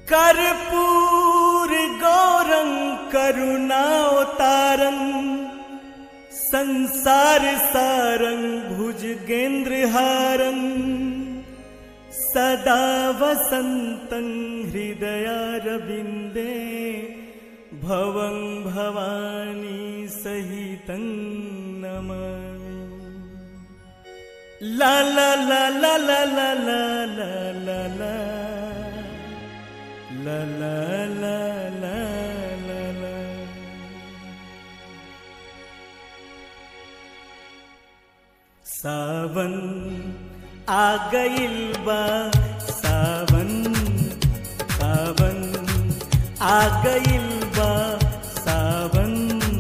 कर्पूर गौरं करुणावतारं संसार सारं भुजगेन्द्रहारं सदा वसन्तं हृदयारविन्दे भवं भवानी सहितं नमामि ला ला ला ला ला ला ला ला ला ला ला ला ला ला ला ला सावन आ गइल बा सावन सावन आ गइल बा सावन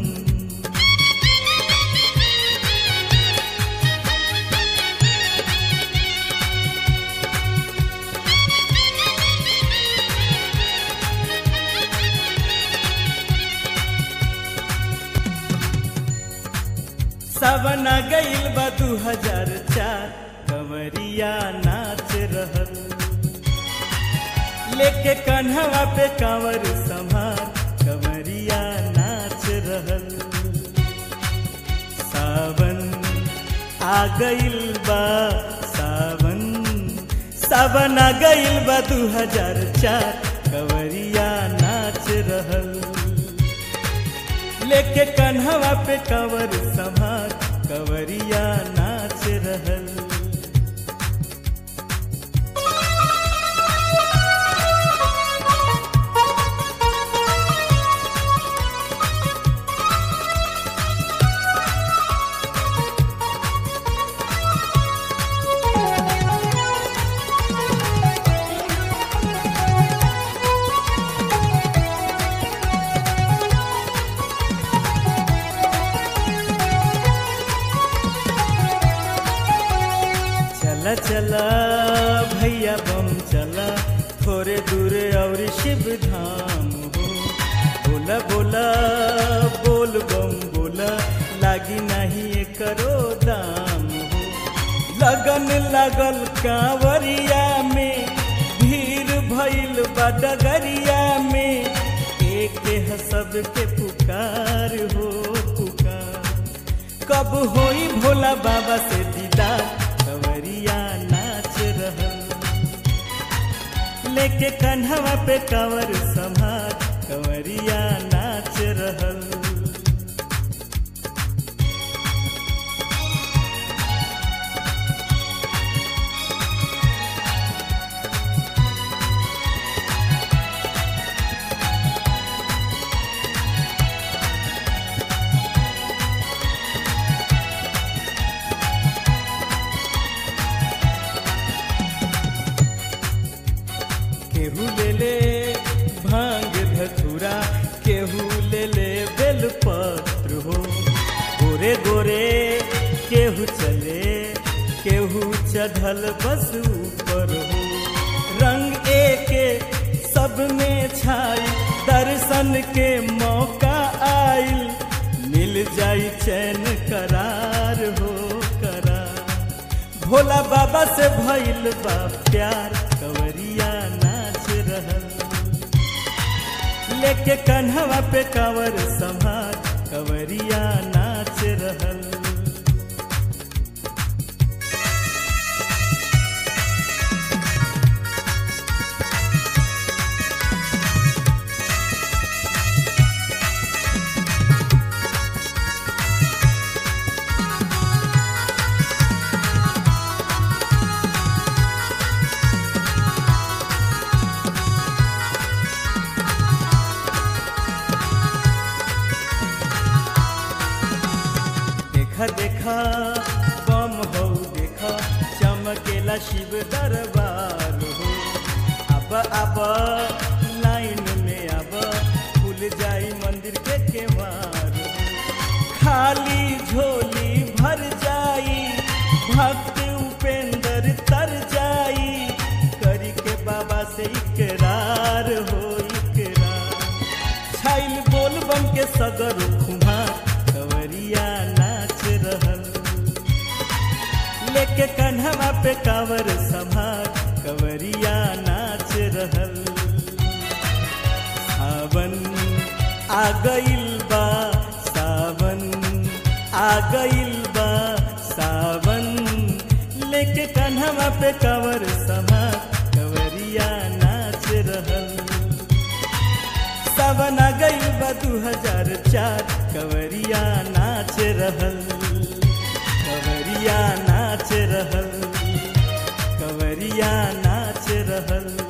सावन आ गइल बा दू हजार चार कंवरिया नाच रहल लेके कन्हवा पे कांवर संभार कंवरिया नाच रहल सावन आ गइल बा सावन सावन आ गइल बा दू हजार चार कंवरिया नाच रहल लेके कन्हवा पे कंवर संभार कंवरिया नाच रहल चला चला भैया बम चला थोड़े दूर और शिव धाम हो बोला बोला बोल बम बोला लागी नहीं करो दाम हो लगन लगल कांवरिया में भीड़ भइल बा डगरिया में एक ह सबके पुकार हो पुकार कब होई भोला बाबा से दीदार कंवरिया नाच रहल लेके कन्हवा पे कंवर संभार कंवरिया नाच रहल केहू ले ले भांग धतूरा केहू ले ले बेलपत्र हो गोरे गोरे केहू चले केहू चढ़ल बस ऊपर हो रंग एके सब में छाई दर्शन के मौका आइल मिल जाई चैन करार हो करार भोला बाबा से भइल बा प्यार कंवरिया नाच रहल लेके कन्हवा पे कंवर संभार कंवरिया नाच रहल देखा देखा बम हो देखा चमकेला शिव दरबार हो अब अब लाइन में अब खुल जाई मंदिर के केवार हो। खाली झोली भर जाई भक्त उपेंद्र तर जाई करी के बाबा से इकरार हो इकरार छाइल बोल बम के सगर खुमार कंवरिया नाच रहल लेके कन्हवा पे कांवर संभार कंवरिया नाच रहल आ गइल बा सावन आ गइल बा सावन लेके कन्हवा पे कवर समा कवरिया नाच रहल सावन आ गइल बा दू हजार चार कवरिया नाच रहल कवरिया नाच रहल कवरिया नाच रहल